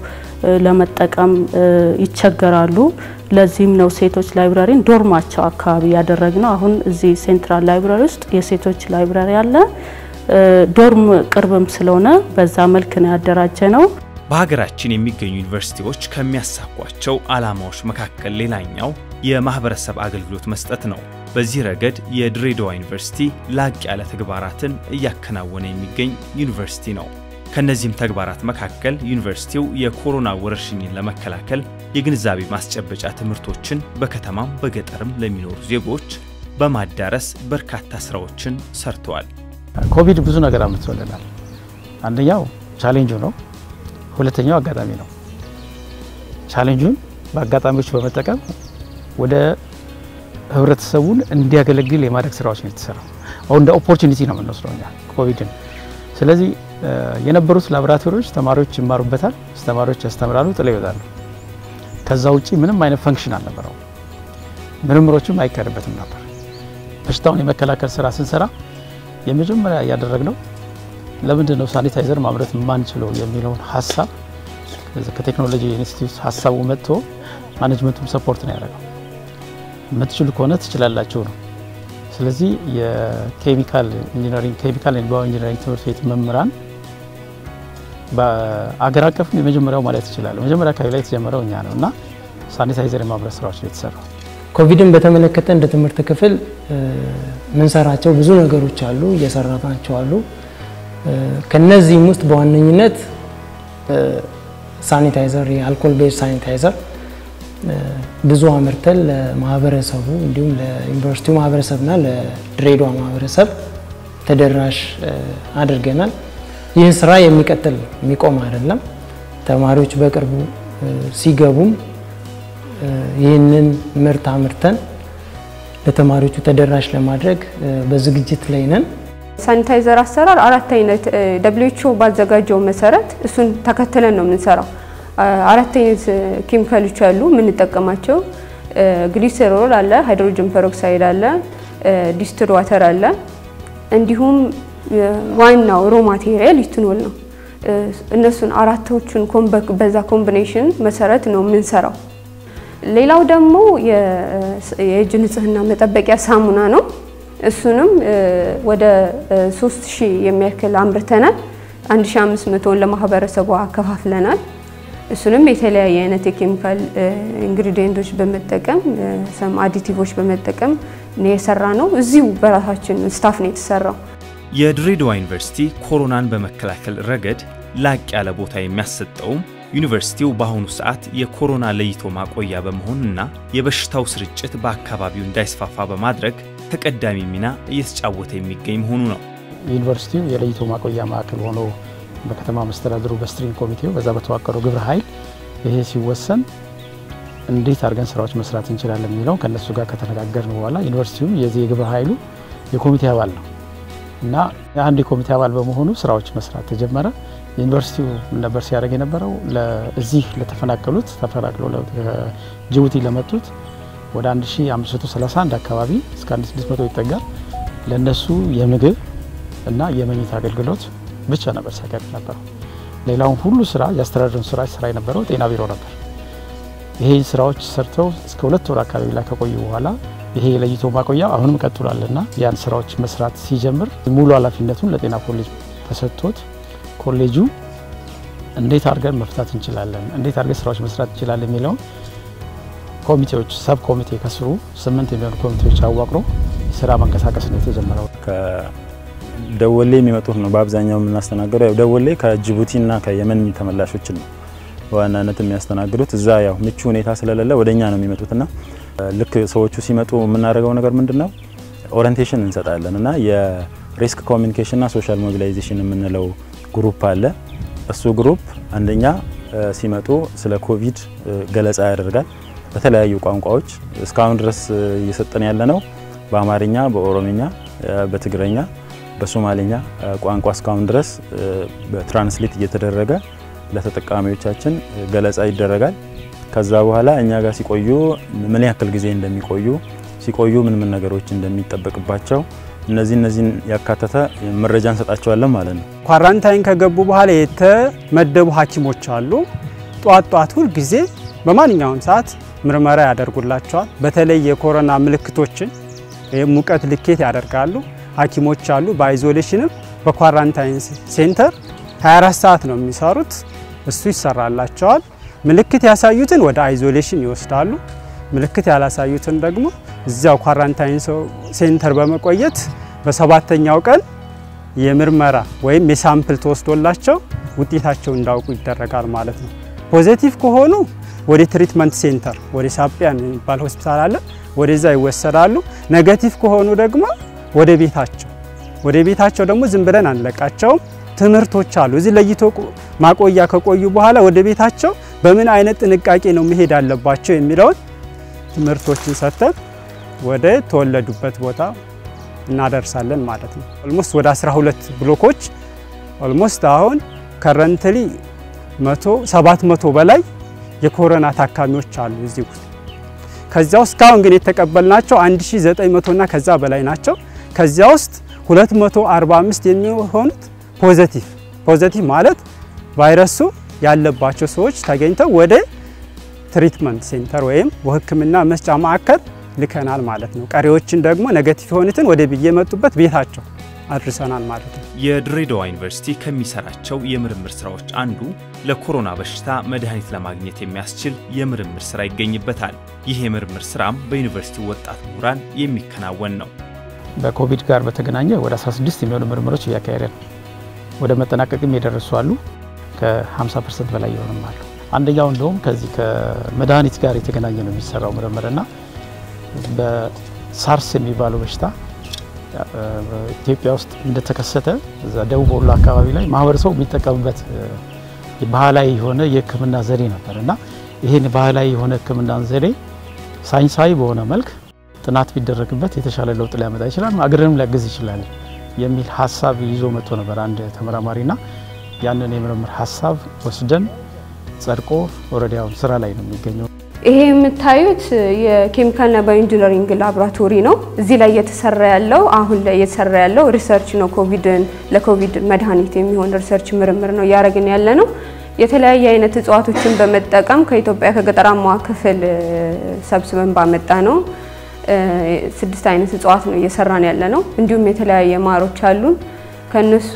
ለመጠቀም ይቸገራሉ። ለዚህም ነው ሴቶች ላይብራሪን ዶርማቸው አካባቢ ያደረግነው። አሁን እዚህ ሴንትራል ላይብራሪ ውስጥ የሴቶች ላይብራሪ አለ። ዶርም ቅርብም ስለሆነ በዛ መልክ ነው ያደራጀ ነው። በሀገራችን የሚገኙ ዩኒቨርሲቲዎች ከሚያሳኳቸው ዓላማዎች መካከል ሌላኛው የማህበረሰብ አገልግሎት መስጠት ነው። በዚህ ረገድ የድሬዳዋ ዩኒቨርሲቲ ላቅ ያለ ተግባራትን እያከናወነ የሚገኝ ዩኒቨርሲቲ ነው። ከነዚህም ተግባራት መካከል ዩኒቨርሲቲው የኮሮና ወረርሽኝን ለመከላከል የግንዛቤ ማስጨበጫ ትምህርቶችን በከተማም በገጠርም ለሚኖሩ ዜጎች በማዳረስ በርካታ ስራዎችን ሰርተዋል። ኮቪድ ብዙ ነገር አምጥቶልናል። አንደኛው ቻሌንጁ ነው። ሁለተኛው አጋጣሚ ነው። ቻሌንጁን በአጋጣሚዎች በመጠቀም ወደ ህብረተሰቡን እንዲያገለግል የማድረግ ስራዎች ነው የተሰራው። አሁን እንደ ኦፖርቹኒቲ ነው የምንወስደው እኛ ኮቪድን። ስለዚህ የነበሩት ላቦራቶሪዎች ተማሪዎች ይማሩበታል፣ አስተማሪዎች ያስተምራሉ፣ ጥለው ይወጣሉ። ከዛ ውጪ ምንም አይነት ፈንክሽን አልነበረው፣ ምርምሮችም አይካሄድበትም ነበር። በሽታውን የመከላከል ስራ ስንሰራ የመጀመሪያ ያደረግነው ለምንድን ነው ሳኒታይዘር ማምረት የማንችለው የሚለውን ሀሳብ ከቴክኖሎጂ ኢንስቲትዩት ሀሳቡ መጥቶ ማኔጅመንቱም ሰፖርት ነው ያደረገው። የምትችሉ ከሆነ ትችላላችሁ ነው። ስለዚህ የኬሚካል ኢንጂነሪንግ ኬሚካል ኤንድ ባዮ ኢንጂነሪንግ ትምህርት ቤት መምህራን በአገር አቀፍም የመጀመሪያው ማለት ይችላል። መጀመሪያ አካባቢ ላይ የተጀመረው እኛ ነው እና ሳኒታይዘር የማምረት ስራዎች ነው የተሰራው። ኮቪድን በተመለከተ እንደ ትምህርት ክፍል ምንሰራቸው ብዙ ነገሮች አሉ፣ እየሰራናቸው አሉ። ከነዚህም ውስጥ በዋነኝነት ሳኒታይዘር የአልኮል ቤዝ ሳኒታይዘር ብዙ አምርተን ለማህበረሰቡ እንዲሁም ለዩኒቨርሲቲው ማህበረሰብና ለድሬዳዋ ማህበረሰብ ተደራሽ አድርገናል። ይህ ስራ የሚቀጥል የሚቆም አይደለም። ተማሪዎች በቅርቡ ሲገቡም ይህንን ምርት አምርተን ለተማሪዎቹ ተደራሽ ለማድረግ በዝግጅት ላይ ነን። ሳኒታይዘር አሰራር አራት አይነት ደብሊውኤችኦ ባዘጋጀው መሰረት እሱን ተከትለን ነው የምንሰራው። አራት አይነት ኬሚካሎች አሉ የምንጠቀማቸው። ግሊሰሮል አለ፣ ሃይድሮጅን ፐሮክሳይድ አለ፣ ዲስትል ዋተር አለ፣ እንዲሁም ዋናው ሮ ማቴሪያል ኢትኖል ነው። እነሱን አራቶቹን በዛ ኮምቢኔሽን መሰረት ነው የምንሰራው። ሌላው ደግሞ የእጅ ንጽህና መጠበቂያ ሳሙና ነው። እሱንም ወደ 3000 የሚያክል አምርተናል። 1500ን ለማህበረሰቡ አከፋፍለናል። እሱንም የተለያየ አይነት የኬሚካል ኢንግሪዲየንቶች በመጠቀም ሰም አዲቲቮች በመጠቀም የሰራ ነው። እዚሁ በራሳችን ስታፍ ነው የተሰራው። የድሬዳዋ ዩኒቨርሲቲ ኮሮናን በመከላከል ረገድ ላቅ ያለ ቦታ የሚያሰጠውም ዩኒቨርሲቲው በአሁኑ ሰዓት የኮሮና ለይቶ ማቆያ በመሆንና የበሽታው ስርጭት በአካባቢው እንዳይስፋፋ በማድረግ ተቀዳሚ ሚና እየተጫወተ የሚገኝ መሆኑ ነው። ዩኒቨርሲቲው የለይቶ ማቆያ ማዕከል ሆኖ በከተማ መስተዳድሩ በስትሪንግ ኮሚቴው በዛ በተዋቀረው ግብረ ኃይል ይሄ ሲወሰን እንዴት አድርገን ስራዎች መስራት እንችላለን የሚለው ከእነሱ ጋር ከተነጋገርን በኋላ ዩኒቨርሲቲውም የዚህ የግብረ ኃይሉ የኮሚቴ አባል ነው እና የአንድ የኮሚቴ አባል በመሆኑ ስራዎች መስራት ተጀመረ። ዩኒቨርሲቲው ምን ነበር ሲያደርግ የነበረው እዚህ ለተፈናቀሉት ተፈናቅለው ጅቡቲ ለመጡት ወደ 1531 አካባቢ እስከ 1600 ይጠጋል ለእነሱ የምግብ እና የመኝታ አገልግሎት ብቻ ነበር ሲያቀርብ ነበረው። ሌላውን ሁሉ ስራ የአስተዳደሩን ስራ ስራ የነበረው ጤና ቢሮ ነበር። ይሄ ስራዎች ሰርተው እስከ ሁለት ወር አካባቢ ላይ ከቆዩ በኋላ ይሄ የለይቶ ማቆያ አሁንም ቀጥሏል እና ያን ስራዎች መስራት ሲጀምር ሙሉ ኃላፊነቱን ለጤና ኮሌጅ ተሰጥቶት ኮሌጁ እንዴት አድርገን መፍታት እንችላለን፣ እንዴት አድርገን ስራዎች መስራት እንችላለን የሚለውን ኮሚቴዎች ሰብ ኮሚቴ ከስሩ ስምንት የሚሆኑ ኮሚቴዎች አዋቅሮ ስራ መንቀሳቀስ ነው የተጀመረው። ከደወሌ የሚመጡት ነው በአብዛኛው የምናስተናግደው። ያው ደወሌ ከጅቡቲና ከየመን ተመላሾችን ነው በዋናነት የሚያስተናግዱት። እዛ ያው ምቹ ሁኔታ ስለሌለ ወደኛ ነው የሚመጡትና ልክ ሰዎቹ ሲመጡ የምናደርገው ነገር ምንድን ነው ኦሪንቴሽን እንሰጣለን እና የሪስክ ኮሚኒኬሽንና ሶሻል ሞቢላይዜሽን የምንለው ግሩፕ አለ። እሱ ግሩፕ አንደኛ ሲመጡ ስለ ኮቪድ ገለጻ ያደርጋል በተለያዩ ቋንቋዎች። እስካሁን ድረስ እየሰጠን ያለ ነው በአማርኛ፣ በኦሮምኛ፣ በትግረኛ፣ በሶማሌኛ ቋንቋ እስካሁን ድረስ በትራንስሌት እየተደረገ ለተጠቃሚዎቻችን ገለጻ ይደረጋል። ከዛ በኋላ እኛ ጋር ሲቆዩ ምን ያክል ጊዜ እንደሚቆዩ ሲቆዩ ምን ምን ነገሮች እንደሚጠበቅባቸው እነዚህ እነዚህን ያካተተ መረጃ እንሰጣቸዋለን ማለት ነው። ኳራንታይን ከገቡ በኋላ የተመደቡ ሐኪሞች አሉ። ጧት ጧት ሁል ጊዜ በማንኛውም ሰዓት ምርመራ ያደርጉላቸዋል። በተለይ የኮሮና ምልክቶችን ሙቀት ልኬት ያደርጋሉ። ሐኪሞች አሉ። በአይዞሌሽንም በኳራንታይን ሴንተር 24 ሰዓት ነው የሚሰሩት። እሱ ይሰራላቸዋል። ምልክት ያሳዩትን ወደ አይዞሌሽን ይወስዳሉ። ምልክት ያላሳዩትን ደግሞ እዚያው ኳራንታይን ሴንተር በመቆየት በሰባተኛው ቀን የምርመራ ወይም የሳምፕል ተወስዶላቸው ውጤታቸው እንዳውቁ ይደረጋል ማለት ነው። ፖዚቲቭ ከሆኑ ወደ ትሪትመንት ሴንተር ወደ ሳጵያን የሚባል ሆስፒታል አለ፣ ወደዛ ይወሰዳሉ። ኔጋቲቭ ከሆኑ ደግሞ ወደ ቤታቸው ወደ ቤታቸው ደግሞ ዝም ብለን አንለቃቸውም። ትምህርቶች አሉ። እዚህ ለይቶ ማቆያ ከቆዩ በኋላ ወደ ቤታቸው በምን አይነት ጥንቃቄ ነው መሄድ አለባቸው የሚለውን ትምህርቶችን ሰጥተን ወደ ተወለዱበት ቦታ እናደርሳለን ማለት ነው። ኦልሞስት ወደ 12 ብሎኮች ኦልሞስት አሁን ከረንትሊ 100 700 በላይ የኮሮና ታካሚዎች አሉ እዚህ ውስጥ። ከዚያ ውስጥ እስካሁን ግን የተቀበልናቸው 1900 እና ከዛ በላይ ናቸው። ከዚያ ውስጥ 245 የሚሆኑት ፖዘቲቭ ፖዘቲቭ ማለት ቫይረሱ ያለባቸው ሰዎች ተገኝተው ወደ ትሪትመንት ሴንተር ወይም በሕክምና መስጫ ማዕከል ልከናል ማለት ነው። ቀሪዎችን ደግሞ ኔጌቲቭ የሆኑትን ወደ የመጡበት ቤታቸው አድርሰናል ማለት ነው። የድሬዳዋ ዩኒቨርሲቲ ከሚሰራቸው የምርምር ስራዎች አንዱ ለኮሮና በሽታ መድኃኒት ለማግኘት የሚያስችል የምርምር ስራ ይገኝበታል። ይህ የምርምር ስራም በዩኒቨርሲቲው ወጣት ምሁራን የሚከናወን ነው። በኮቪድ ጋር በተገናኘ ወደ 16 የሚሆኑ ምርምሮች እያካሄደ ነው። ወደ መጠናቀቅም የደረሱ አሉ። ከ50 ፐርሰንት በላይ የሆኑም አሉ። አንደኛው እንደውም ከዚህ ከመድኃኒት ጋር የተገናኘ ነው የሚሰራው ምርምርና በሳርስ የሚባለው በሽታ ኢትዮጵያ ውስጥ እንደተከሰተ እዛ ደቡብ ወሎ አካባቢ ላይ ማህበረሰቡ የሚጠቀምበት ባህላዊ የሆነ የሕክምና ዘዴ ነበር እና ይህን ባህላዊ የሆነ ሕክምና ዘዴ ሳይንሳዊ በሆነ መልክ ጥናት ቢደረግበት የተሻለ ለውጥ ሊያመጣ ይችላል፣ አገርንም ሊያግዝ ይችላል የሚል ሀሳብ ይዞ መጥቶ ነበር አንድ ተመራማሪና ያንን የምርምር ሀሳብ ወስደን ጸድቆ ወረዳውን ስራ ላይ ነው የሚገኘው። ይሄ የምታዩት የኬሚካልና ባዮኢንጂነሪንግ ላቦራቶሪ ነው። እዚህ ላይ እየተሰራ ያለው አሁን ላይ እየተሰራ ያለው ሪሰርች ነው። ኮቪድን ለኮቪድ መድኃኒት የሚሆን ሪሰርች ምርምር ነው እያደረግን ያለ ነው። የተለያየ አይነት እጽዋቶችን በመጠቀም ከኢትዮጵያ ከገጠራማዋ ክፍል ሰብስበን ባመጣ ነው ስድስት አይነት እጽዋት ነው እየሰራን ያለ ነው። እንዲሁም የተለያየ ማሮች አሉን። ከነሱ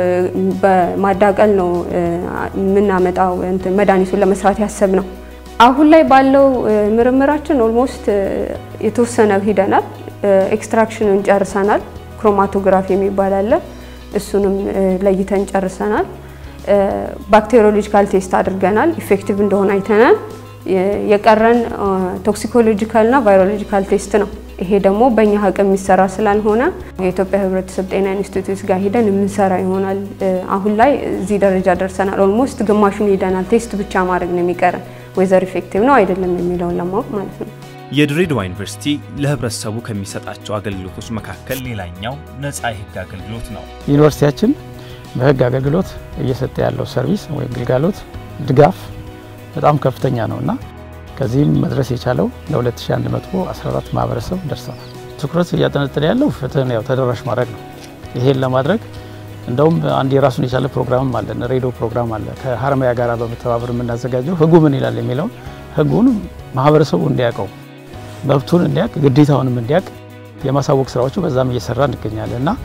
በማዳቀል ነው የምናመጣው መድኃኒቱን ለመስራት ያሰብ ነው። አሁን ላይ ባለው ምርምራችን ኦልሞስት የተወሰነ ሂደናል። ኤክስትራክሽንን ጨርሰናል። ክሮማቶግራፊ የሚባል አለ። እሱንም ለይተን ጨርሰናል። ባክቴሪዮሎጂካል ቴስት አድርገናል። ኢፌክቲቭ እንደሆነ አይተናል። የቀረን ቶክሲኮሎጂካልና ቫይሮሎጂካል ቴስት ነው። ይሄ ደግሞ በእኛ አቅም የሚሰራ ስላልሆነ የኢትዮጵያ ሕብረተሰብ ጤና ኢንስቲትዩት ጋር ሂደን የምንሰራ ይሆናል። አሁን ላይ እዚህ ደረጃ ደርሰናል። ኦልሞስት ግማሹን ሂደናል። ቴስት ብቻ ማድረግ ነው የሚቀረን ወይዘር ኢፌክቲቭ ነው አይደለም የሚለውን ለማወቅ ማለት ነው። የድሬዳዋ ዩኒቨርሲቲ ለህብረተሰቡ ከሚሰጣቸው አገልግሎቶች መካከል ሌላኛው ነፃ የህግ አገልግሎት ነው። ዩኒቨርሲቲያችን በህግ አገልግሎት እየሰጠ ያለው ሰርቪስ ወይም ግልጋሎት ድጋፍ በጣም ከፍተኛ ነው እና ከዚህም መድረስ የቻለው ለ2114 ማህበረሰብ ደርሰናል። ትኩረት እያጠነጠነ ያለው ፍትህን ያው ተደራሽ ማድረግ ነው። ይሄን ለማድረግ እንደውም አንድ የራሱን የቻለ ፕሮግራምም አለን፣ ሬዲዮ ፕሮግራም አለ። ከሀረማያ ጋር በመተባበር የምናዘጋጀው ህጉ ምን ይላል የሚለውን ህጉን ማህበረሰቡ እንዲያውቀው መብቱን እንዲያውቅ ግዴታውንም እንዲያውቅ የማሳወቅ ስራዎቹ በዛም እየሰራ እንገኛለን እና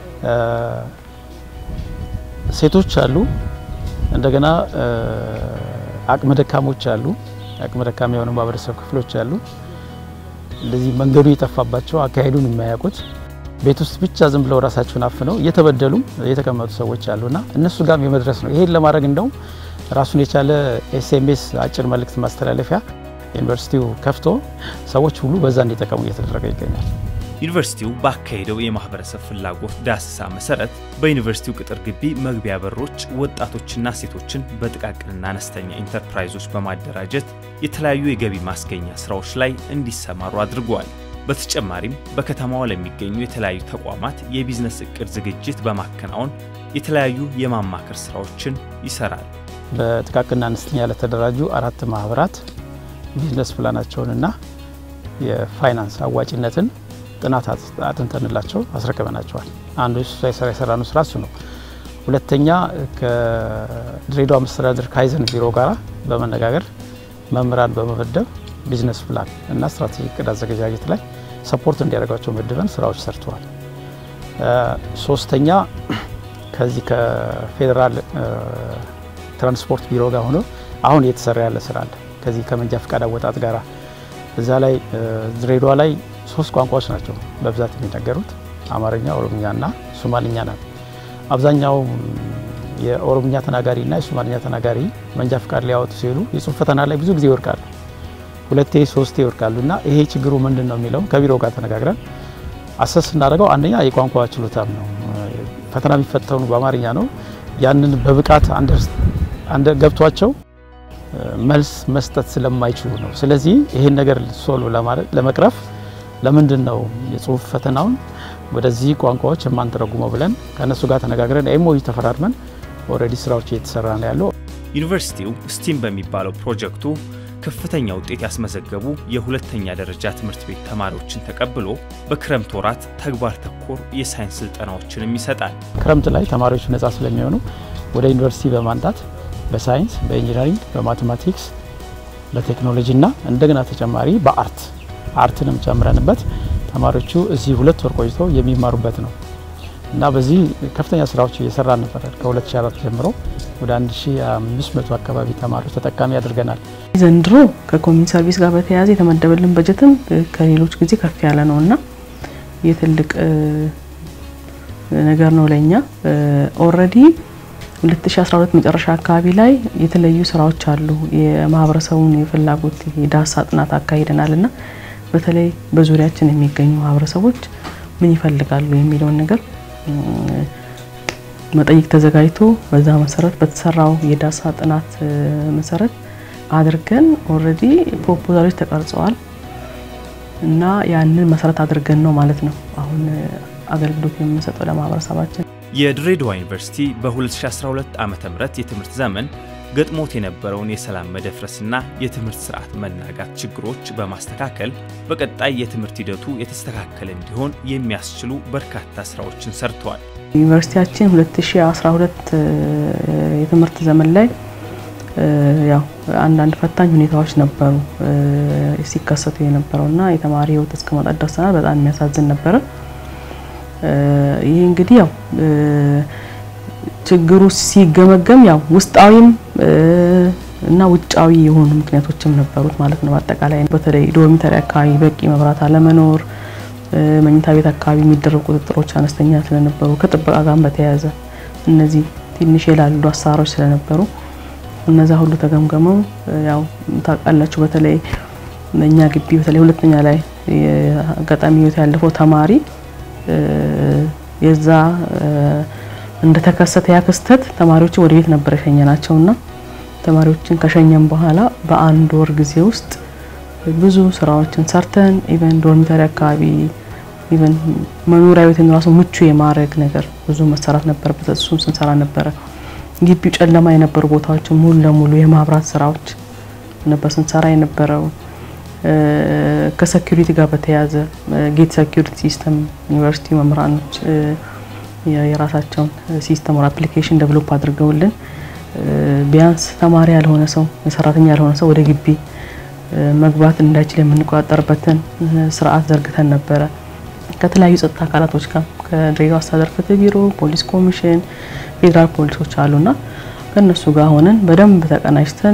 ሴቶች አሉ፣ እንደገና አቅመ ደካሞች አሉ፣ አቅመ ደካማ የሆኑ ማህበረሰብ ክፍሎች አሉ። እንደዚህ መንገዱ የጠፋባቸው አካሄዱን የማያውቁት ቤት ውስጥ ብቻ ዝም ብለው ራሳቸውን አፍነው እየተበደሉ የተቀመጡ ሰዎች አሉና እነሱ ጋርም የመድረስ ነው። ይሄን ለማድረግ እንደውም ራሱን የቻለ ኤስኤምኤስ አጭር መልእክት ማስተላለፊያ ዩኒቨርሲቲው ከፍቶ ሰዎች ሁሉ በዛ እንዲጠቀሙ እየተደረገ ይገኛል። ዩኒቨርሲቲው ባካሄደው የማህበረሰብ ፍላጎት ዳሰሳ መሰረት በዩኒቨርሲቲው ቅጥር ግቢ መግቢያ በሮች ወጣቶችና ሴቶችን በጥቃቅንና አነስተኛ ኢንተርፕራይዞች በማደራጀት የተለያዩ የገቢ ማስገኛ ስራዎች ላይ እንዲሰማሩ አድርገዋል። በተጨማሪም በከተማዋ ለሚገኙ የተለያዩ ተቋማት የቢዝነስ እቅድ ዝግጅት በማከናወን የተለያዩ የማማከር ስራዎችን ይሰራል። በጥቃቅንና አነስተኛ ለተደራጁ አራት ማህበራት ቢዝነስ ፕላናቸውንና የፋይናንስ አዋጭነትን ጥናት አጥንተንላቸው አስረክበናቸዋል። አንዱ ሳይሰራ የሰራነው ስራ እሱ ነው። ሁለተኛ ከድሬዳዋ መስተዳድር ካይዘን ቢሮ ጋር በመነጋገር መምህራን በመመደብ ቢዝነስ ፕላን እና ስትራቴጂ እቅድ አዘገጃጀት ላይ ሰፖርት እንዲያደርጓቸው መድበን ስራዎች ሰርተዋል። ሶስተኛ ከዚህ ከፌዴራል ትራንስፖርት ቢሮ ጋር ሆኖ አሁን እየተሰራ ያለ ስራ አለ። ከዚህ ከመንጃ ፈቃድ አወጣጥ ጋራ እዛ ላይ ድሬዳዋ ላይ ሶስት ቋንቋዎች ናቸው በብዛት የሚነገሩት አማርኛ፣ ኦሮምኛ እና ሶማልኛ ናት። አብዛኛው የኦሮምኛ ተናጋሪ እና የሶማልኛ ተናጋሪ መንጃ ፈቃድ ሊያወጡ ሲሉ የጽሁፍ ፈተና ላይ ብዙ ጊዜ ይወድቃሉ። ሁለቴ ሶስቴ ይወድቃሉ እና ይሄ ችግሩ ምንድን ነው የሚለው ከቢሮ ጋር ተነጋግረን አሰስ ስናደርገው አንደኛ የቋንቋ ችሎታም ነው። ፈተና የሚፈተኑ በአማርኛ ነው። ያንን በብቃት ገብቷቸው መልስ መስጠት ስለማይችሉ ነው። ስለዚህ ይሄን ነገር ሶልቭ ለመቅረፍ ለምንድን ነው የጽሁፍ ፈተናውን ወደዚህ ቋንቋዎች የማንተረጉመው ብለን ከእነሱ ጋር ተነጋግረን ኤምኦዩ ተፈራርመን ኦልሬዲ ስራዎች እየተሰራ ነው ያለው። ዩኒቨርሲቲው ስቲም በሚባለው ፕሮጀክቱ ከፍተኛ ውጤት ያስመዘገቡ የሁለተኛ ደረጃ ትምህርት ቤት ተማሪዎችን ተቀብሎ በክረምት ወራት ተግባር ተኮር የሳይንስ ስልጠናዎችንም ይሰጣል። ክረምት ላይ ተማሪዎች ነጻ ስለሚሆኑ ወደ ዩኒቨርሲቲ በማምጣት በሳይንስ፣ በኢንጂነሪንግ፣ በማቴማቲክስ፣ በቴክኖሎጂ እና እንደገና ተጨማሪ በአርት አርትንም ጨምረንበት ተማሪዎቹ እዚህ ሁለት ወር ቆይተው የሚማሩበት ነው እና በዚህ ከፍተኛ ስራዎች እየሰራ ነበር። ከ2004 ጀምሮ ወደ 1500 አካባቢ ተማሪዎች ተጠቃሚ አድርገናል። ዘንድሮ ከኮሚኒቲ ሰርቪስ ጋር በተያያዘ የተመደበልን በጀትም ከሌሎች ጊዜ ከፍ ያለ ነው እና የትልቅ ነገር ነው ለኛ። ኦልሬዲ 2012 መጨረሻ አካባቢ ላይ የተለያዩ ስራዎች አሉ። የማህበረሰቡን የፍላጎት የዳሰሳ ጥናት አካሂደናል እና በተለይ በዙሪያችን የሚገኙ ማህበረሰቦች ምን ይፈልጋሉ የሚለውን ነገር መጠይቅ ተዘጋጅቶ በዛ መሰረት በተሰራው የዳሰሳ ጥናት መሰረት አድርገን ኦልሬዲ ፕሮፖዛሎች ተቀርጸዋል እና ያንን መሰረት አድርገን ነው ማለት ነው አሁን አገልግሎት የምንሰጠው ለማህበረሰባችን። የድሬዳዋ ዩኒቨርሲቲ በ2012 ዓ ም የትምህርት ዘመን ገጥሞት የነበረውን የሰላም መደፍረስና የትምህርት ስርዓት መናጋት ችግሮች በማስተካከል በቀጣይ የትምህርት ሂደቱ የተስተካከለ እንዲሆን የሚያስችሉ በርካታ ስራዎችን ሰርተዋል። ዩኒቨርሲቲያችን 2012 የትምህርት ዘመን ላይ ያው አንዳንድ ፈታኝ ሁኔታዎች ነበሩ ሲከሰቱ የነበረውና የተማሪ ህይወት እስከ ማጣት ደርሰናል። በጣም የሚያሳዝን ነበረ። ይህ እንግዲህ ያው ችግሩ ሲገመገም ያው ውስጣዊም እና ውጫዊ የሆኑ ምክንያቶችም ነበሩት ማለት ነው። በአጠቃላይ በተለይ ዶርሚተሪ አካባቢ በቂ መብራት አለመኖር፣ መኝታ ቤት አካባቢ የሚደረጉ ቁጥጥሮች አነስተኛ ስለነበሩ ከጥበቃ ጋር በተያያዘ እነዚህ ትንሽ የላሉ አሰራሮች ስለነበሩ እነዛ ሁሉ ተገምገመው ያው ታውቃላችሁ፣ በተለይ እኛ ግቢ በተለይ ሁለተኛ ላይ አጋጣሚ ህይወት ያለፈው ተማሪ የዛ እንደተከሰተ ያ ክስተት ተማሪዎችን ወደ ቤት ነበር የሸኘናቸውና ተማሪዎችን ከሸኘን በኋላ በአንድ ወር ጊዜ ውስጥ ብዙ ስራዎችን ሰርተን ኢቨን ዶርሚተሪ አካባቢ ኢቨን መኖሪያ ቤትን ራሱ ምቹ የማድረግ ነገር ብዙ መሰራት ነበረበት። እሱን ስንሰራ ነበረ። ግቢው ጨለማ የነበሩ ቦታዎችን ሙሉ ለሙሉ የማብራት ስራዎች ነበር ስንሰራ የነበረው። ከሴኩሪቲ ጋር በተያያዘ ጌት ሴኩሪቲ ሲስተም ዩኒቨርሲቲ መምህራኖች የራሳቸውን ሲስተም ወር አፕሊኬሽን ዴቨሎፕ አድርገውልን ቢያንስ ተማሪ ያልሆነ ሰው ሰራተኛ ያልሆነ ሰው ወደ ግቢ መግባት እንዳይችል የምንቆጣጠርበትን ስርዓት ዘርግተን ነበረ። ከተለያዩ ጸጥታ አካላቶች ጋር ከድሬዳዋ አስተዳደር ፍትህ ቢሮ፣ ፖሊስ ኮሚሽን፣ ፌዴራል ፖሊሶች አሉና ከእነሱ ጋር ሆነን በደንብ ተቀናጅተን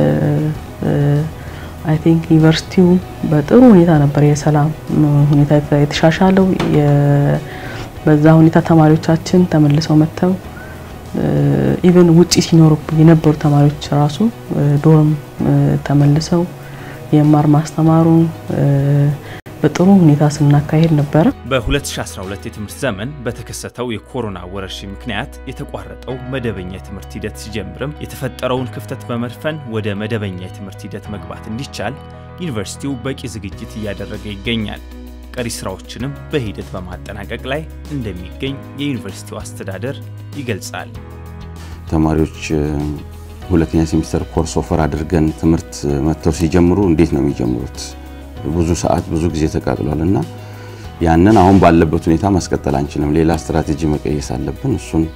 አይ ቲንክ ዩኒቨርሲቲው በጥሩ ሁኔታ ነበር የሰላም ሁኔታ የተሻሻለው። በዛ ሁኔታ ተማሪዎቻችን ተመልሰው መጥተው ኢቨን ውጪ ሲኖሩ የነበሩ ተማሪዎች ራሱ ዶርም ተመልሰው የማር ማስተማሩን በጥሩ ሁኔታ ስናካሄድ ነበረ። በ2012 የትምህርት ዘመን በተከሰተው የኮሮና ወረርሽኝ ምክንያት የተቋረጠው መደበኛ የትምህርት ሂደት ሲጀምርም የተፈጠረውን ክፍተት በመድፈን ወደ መደበኛ የትምህርት ሂደት መግባት እንዲቻል ዩኒቨርሲቲው በቂ ዝግጅት እያደረገ ይገኛል። ቀሪ ስራዎችንም በሂደት በማጠናቀቅ ላይ እንደሚገኝ የዩኒቨርሲቲው አስተዳደር ይገልጻል። ተማሪዎች ሁለተኛ ሴሚስተር ኮርስ ኦፈር አድርገን ትምህርት መጥተው ሲጀምሩ እንዴት ነው የሚጀምሩት? ብዙ ሰዓት ብዙ ጊዜ ተቃጥሏል እና ያንን አሁን ባለበት ሁኔታ ማስቀጠል አንችልም። ሌላ ስትራቴጂ መቀየስ አለብን። እሱን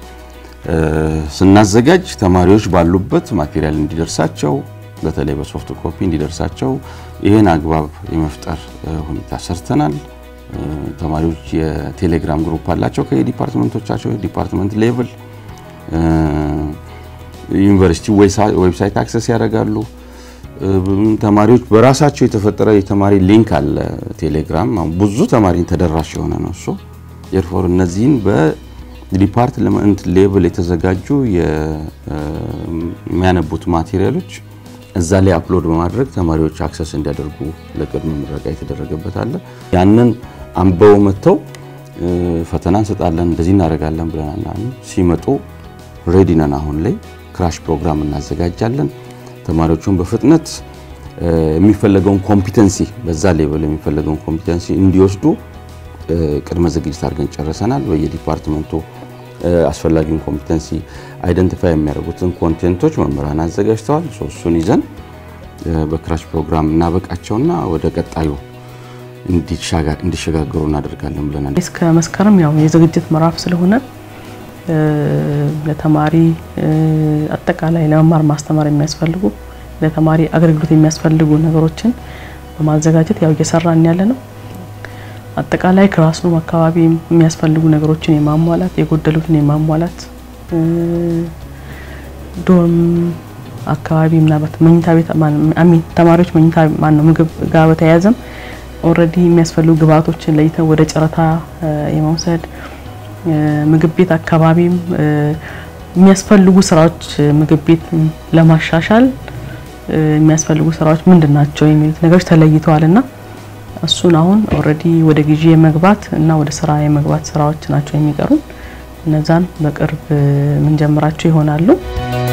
ስናዘጋጅ ተማሪዎች ባሉበት ማቴሪያል እንዲደርሳቸው በተለይ በሶፍት ኮፒ እንዲደርሳቸው ይህን አግባብ የመፍጠር ሁኔታ ሰርተናል። ተማሪዎች የቴሌግራም ግሩፕ አላቸው ከየዲፓርትመንቶቻቸው ዲፓርትመንት ሌቭል ዩኒቨርሲቲ ዌብሳይት አክሰስ ያደርጋሉ። ተማሪዎች በራሳቸው የተፈጠረ የተማሪ ሊንክ አለ ቴሌግራም። ብዙ ተማሪን ተደራሽ የሆነ ነው እሱ። ኤርፎር እነዚህን በዲፓርትመንት ሌቭል የተዘጋጁ የሚያነቡት ማቴሪያሎች እዛ ላይ አፕሎድ በማድረግ ተማሪዎች አክሰስ እንዲያደርጉ ለቅድመ ምረቃ የተደረገበት አለ። ያንን አንበው መጥተው ፈተና እንሰጣለን እንደዚህ እናደርጋለን ብለናል። ሲመጡ ሬዲ ነን። አሁን ላይ ክራሽ ፕሮግራም እናዘጋጃለን። ተማሪዎቹን በፍጥነት የሚፈለገውን ኮምፒተንሲ በዛ ሌቨል የሚፈለገውን ኮምፒተንሲ እንዲወስዱ ቅድመ ዝግጅት አድርገን ጨርሰናል። በየዲፓርትመንቱ አስፈላጊውን ኮምፒተንሲ አይደንቲፋይ የሚያደርጉትን ኮንቴንቶች መምህራን አዘጋጅተዋል። እሱን ይዘን በክራች ፕሮግራም እናበቃቸውና ወደ ቀጣዩ እንዲሸጋገሩ እናደርጋለን ብለናል። እስከ መስከረም ያው የዝግጅት ምዕራፍ ስለሆነ ለተማሪ አጠቃላይ ለመማር ማስተማር የሚያስፈልጉ ለተማሪ አገልግሎት የሚያስፈልጉ ነገሮችን በማዘጋጀት ያው እየሰራን ያለ ነው። አጠቃላይ ክላስሩም አካባቢ የሚያስፈልጉ ነገሮችን የማሟላት የጎደሉትን የማሟላት ዶርም አካባቢ ምናልባት መኝታ ቤት አሚን ተማሪዎች መኝታ ማነው ምግብ ጋር በተያያዘም ኦልሬዲ የሚያስፈልጉ ግብአቶችን ለይተን ወደ ጨረታ የመውሰድ ምግብ ቤት አካባቢም የሚያስፈልጉ ስራዎች ምግብ ቤት ለማሻሻል የሚያስፈልጉ ስራዎች ምንድን ናቸው የሚሉት ነገሮች ተለይተዋል እና እሱን አሁን ኦልሬዲ ወደ ግዢ የመግባት እና ወደ ስራ የመግባት ስራዎች ናቸው የሚቀሩን። እነዛን በቅርብ የምንጀምራቸው ይሆናሉ።